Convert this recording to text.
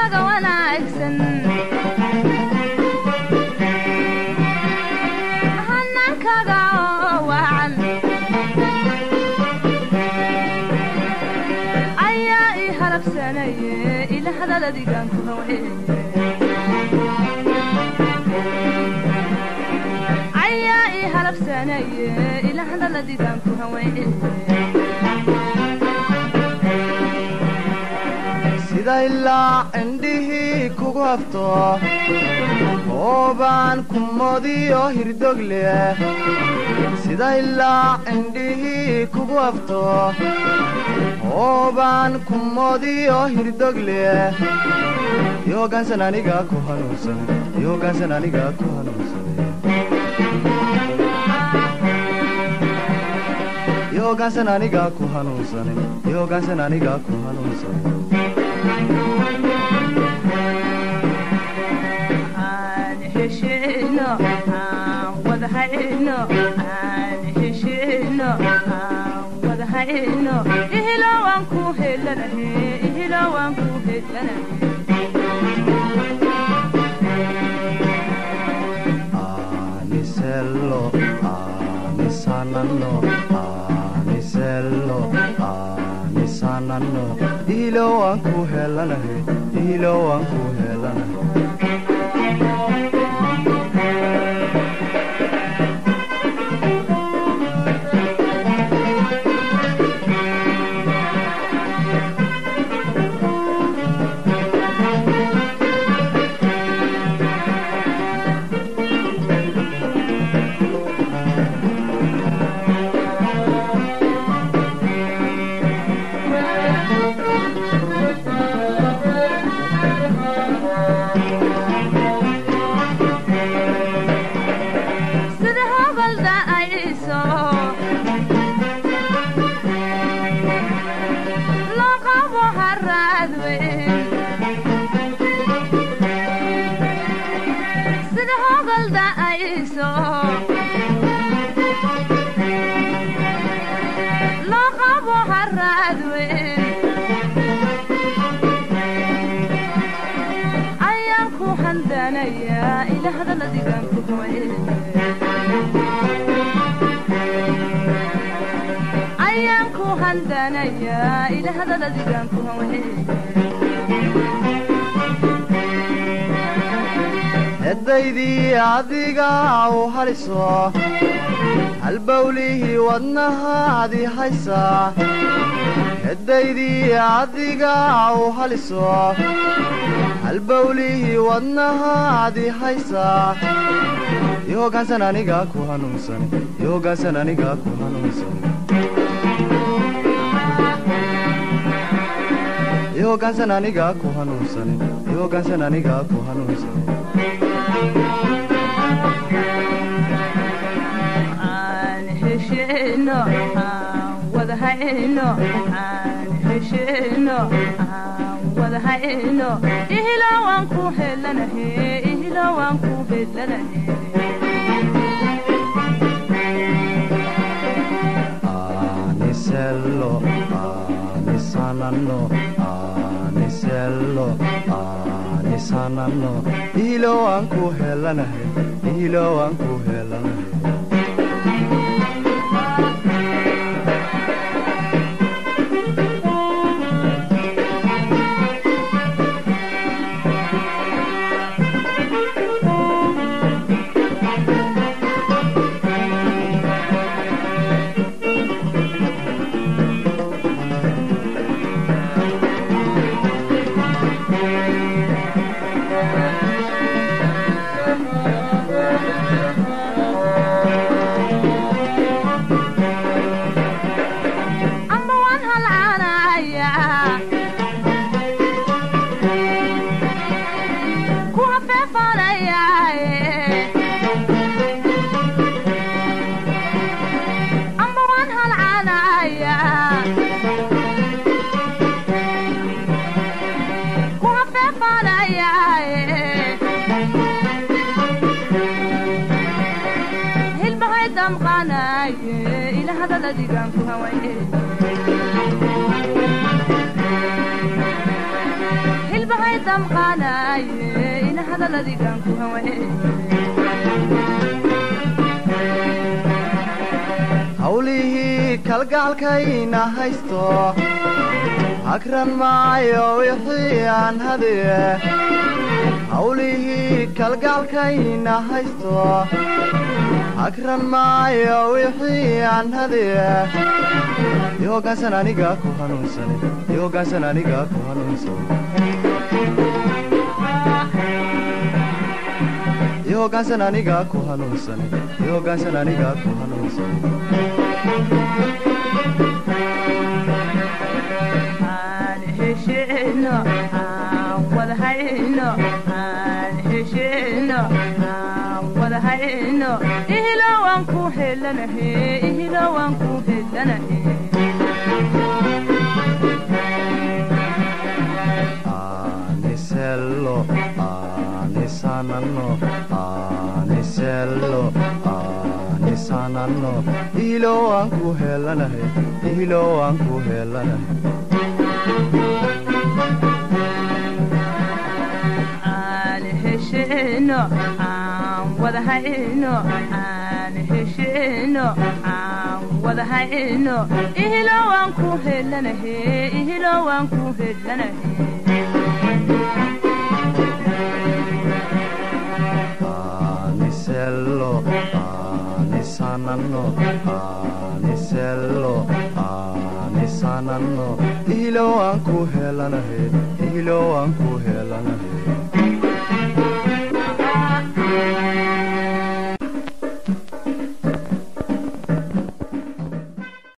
hanaankaaga wanaagsan hanaankaaga oo wacan ayaa ii halabsanaye ila hadaladigaan ku haweeye ayaa ii halabsanaye ila hadaladigaan ku haweeye sida ilaa indhihii kugu hafto hoobaan kumodiyo hirdogle sida ilaa indhihii kugu hafto hoobaan kumodiyo hirdogle yoogaansan aniga ku hanuunsan yoogaansan aniga ku hanuunsan yoogaansan aniga ku hanuunsanin yoogaansan aniga ku hanuunsanin aan heshino aan wadahayno aan heshino aan wadahayno ihilo waan ku helanahe ihilo waan ku helanahe anisello anisananno anisello anisananno ihilo waan ku helanahe ihilo waan ku helanahe sida hobalda ayso loo qabo haraad weyn sida hobalda ayso loo qabo haraad weyn ayaan ku handanayaa ila hadaladigaan ku hooye ayaan ku handanayaa ila hadaladigaan ku hooye heddaydii adiga u haliso halbawlihii wadnahaadii haysaa heddaydii adiga u haliso halbawlihii wadnahaadii haysaa yoogaansan aniga ku hanuunsan yoogaansan aniga ku hanuunsan yoogaansan aniga ku hanuunsan yoogaansan aniga ku hanuunsan aan heshino aan wadahayno aan heshino aan wadahayno ihilo waan ku helanahe ihilo waan ku helanahe anisello anisananno anisello anisananno ihilo waan ku helanahay ihilo waan ku helanahay amba waan halcaanayaa ku hafeefanayaaye amba waan halcaanayaa ku hafeefanayaaye hilbahay damqaanaye ila hadaladigaan ku hawaye hilbahay damqaanaye ina hadalladigan ku hawe hawlihii kalgacalkayna haysto hagran maayo wixii aan hadiye hawlihii kalgacalkayna haysto hagran maayo wixii aan hadiye i hoggaansan aniga ku hanuunsane i hoggaansan aniga ku hanuunsane i hoggaansan aniga ku hanuunsane i hoggaansan aniga ku hanuunsane aan heshino aan wada hayno aan heshino aan wada hayno ihilo waan ku helanahe ihilo waan ku helanahe anisello anisananno anisello anisananno ihilo waan ku helanahe ihilo waan ku helanahe aan heshino aan wada hayno aan heshino aan wada hayno ihilo waan ku helanahe ihilo waan ku helanahe anisello anisananno anisello anisananno ihilo waan ku helanahe ihilo waan ku helanahe